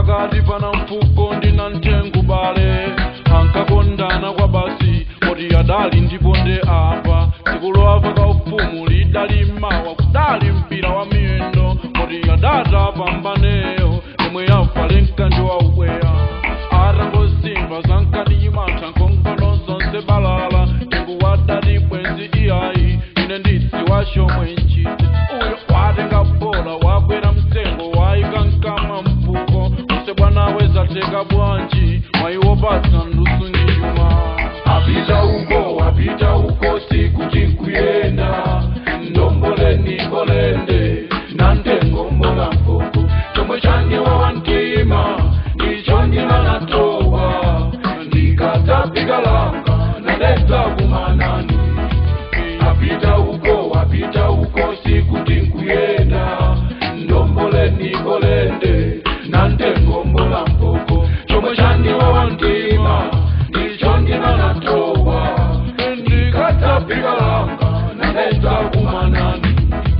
pakati pana mfuko ndina mtengo bale ankakondana kwa basi poti adali ndipo nde apa sikulowa ka ufumu lidali mawa kudali mpira wa miyendo poti adata pambaneyo imwe yafa lenkanji wa ubweya atangosimba zankadimantha nkongono zonse balala tengu wadati bwenzi iyayi ine nditsi washomwe nchiti uyo watenga bola wagwera mtengo wayika mkamwa mpuko use bwana wezateka bwanji mwayiwopatsa ndusu ndi chuma apita uko apita uko siku tinkuyenda ndomboleni ngolende nantengombola mfuku chomwe chandiwawa mtima ndicho ndimanatowa ndikatapika langa nadeta kumanani apita uko apita uko siku tinkuyenda ndomboleni ngolende nantengombola mfuku chomwe chandiwawa mtima ndicho ndimanatowa ndikatapika langa nadeta kumanani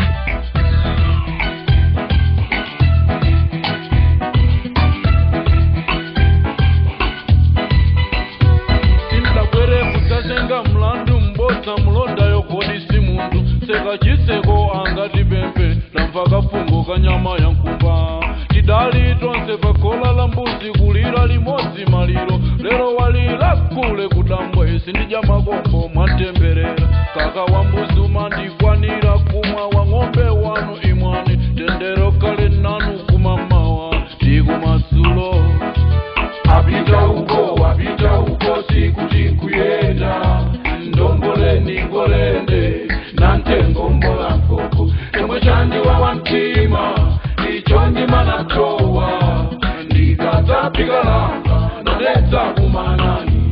sindabwere kudzatenga mlandu mbodza mulondayo kodi si munthu seka chiseko angati pempe lamva kafungo kanyama ya nkumba tidali tonse pakola la mbuzi kulira limodzi maliro lero walira kule kudambwe sindidya makombo mwantemberera kaka wa mbuzi umandikwanira kumwa wa ng'ombe wanu imwani tendero kale nanu kumamawa tikumasulo apita uko apita uko siku tinkuyenda ndomboleni ngolende nantengombola mfuku chomwe chandiwawa mtima icho ndimanatowa ndikatapika langa nadetsa kumanani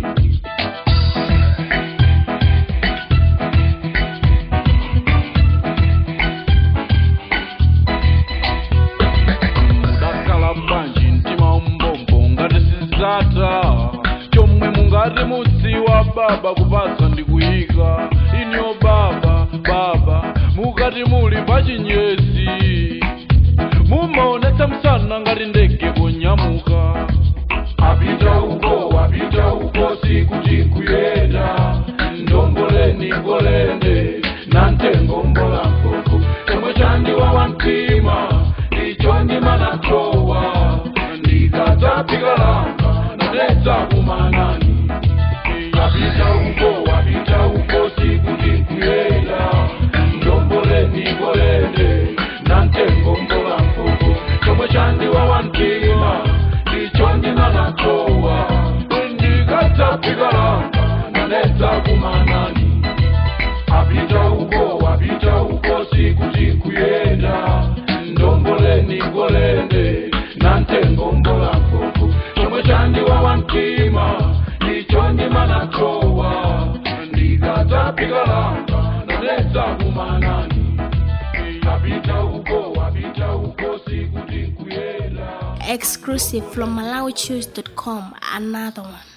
mudakhala bwanji mtima umbombo ngati sizata chomwe mungati mudziwa baba kupatsa ndi kuyika inyo baba baba mukati muli pachinyesi mumaonetsa msana ngati ndege kunyamuka apita uko apita uko siku tinkuyenda ndomboleni ngolende nantengombola mfuku chomwe chandiwawa mtima icho ndimanatowa ndikatapika langa nadetsa kumanani apita uko apita uko siku tinkuyenda ndomboleni ngolende nantengombola mfuku chomwe chandiwawa mtima icho ndimanatowa ndikatapika langa nadetsa kumanani apita uko apita uko siku tinkuyenda ndomboleni ngolende nantengombola mfuku chomwe chandiwawa mtima icho ndimanatowa ndikatapika langa nadetsa kumanani apita uko apita uko siku tinkuyenda Exclusive from MalawiChoose.com. Another one.